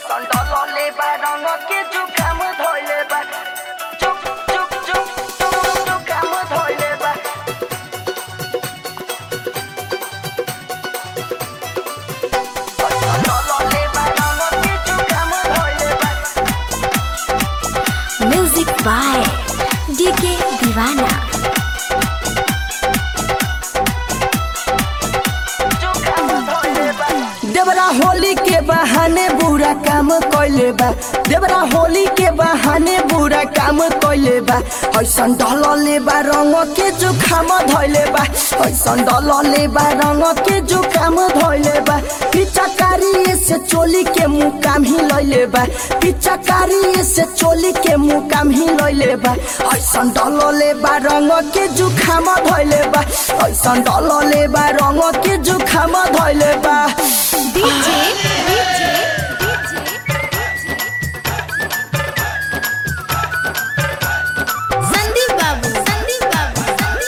ऐसन डलले बा रंग के जुकाम धोइले बा चुप चुप चुप चुप जुकाम धोइले बा ऐसन डलले बा रंग के जुकाम धोइले बा म्यूजिक बाय डीके दीवाना जुकाम धोइले बा देवरा होली के बहाने बुरा काम कैले बा देवरा होली के बहाने बुरा काम कैले बा ऐसन डलले बा रंग के जुखाम धैले बा ऐसन डलले बा रंग के जुखाम धैले बा पिचकारी से चोली के मुँह काम ही लैले बा पिचकारी से चोली के मुँह काम ही लैले बा ऐसन डलले बा रंग के जुखाम धैले बा ऐसन डलले बा रंग के जुखाम धैले बा डीजे डीजे संदीप बाबू संदीप बाबू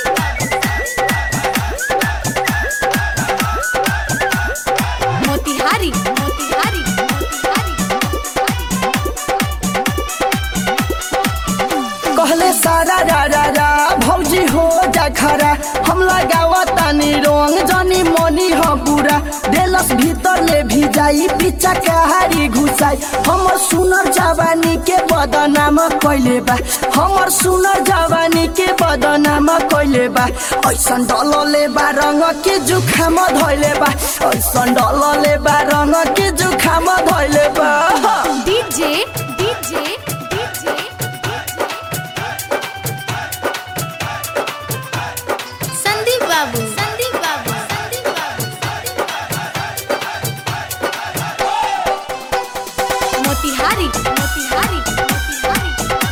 मोतिहारी मोतिहारी मोतिहारी कहले सारा रा रा रा भौजी हो जा खरा हम लगावा तानी रंग जनी मनी ह पूरा देलस भीतर ले भी जाई पीछा कहारी घुसाई हमर सुनर जवानी के बदनाम कैले बा हमर सुनर जवानी के बदनाम कैले बा ऐसन डलले बा रंग के जुखाम धैले बा ऐसन डलले बा रंग के जुखाम धैले बा डीजे डीजे डीजे संदीप बाबू संदीप बाबू संदीप बाबू मोतिहारी मोतिहारी मोतिहारी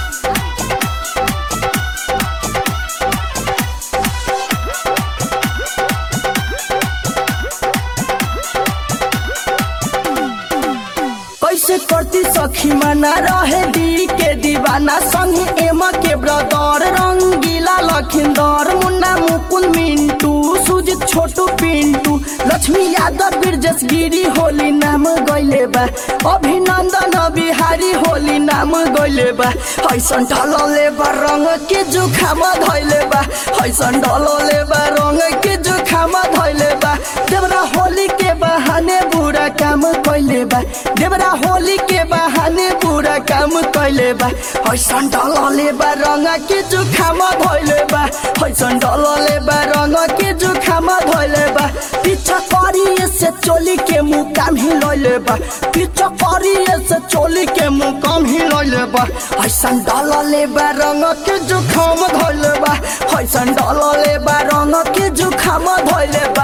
कैसे करती सखी मना रहे दी के दीवाना संग M K brother Rangila Lakhinder Munna Mukul Mintu Sujit Chhotu Pintu Lakshmi Yadav Brajesh Giri Holi नाम गइले बा अभिनंदन बिहारी होली नाम गइले बा ऐसन ढलले बा रंग के जुखाम धैले बा ऐसन ढलले बा रंग के जुखाम धैले बा देवरा होली के बहाने बुरा काम कैले बा देवरा होली के बहाने बुरा काम कैले बा ऐसन डलले बा रंग के जुखाम धैले बा ऐसन डलले बा रंग के जुखाम धैले बा पीछा करी से चोली के मुँह काम ही लैले बा पीछा करी से चोली के मुँह काम ही लैले बा ऐसन डलले बा रंग के जुखाम धैले बा ऐसन डलले बा रंग के जुखाम धैले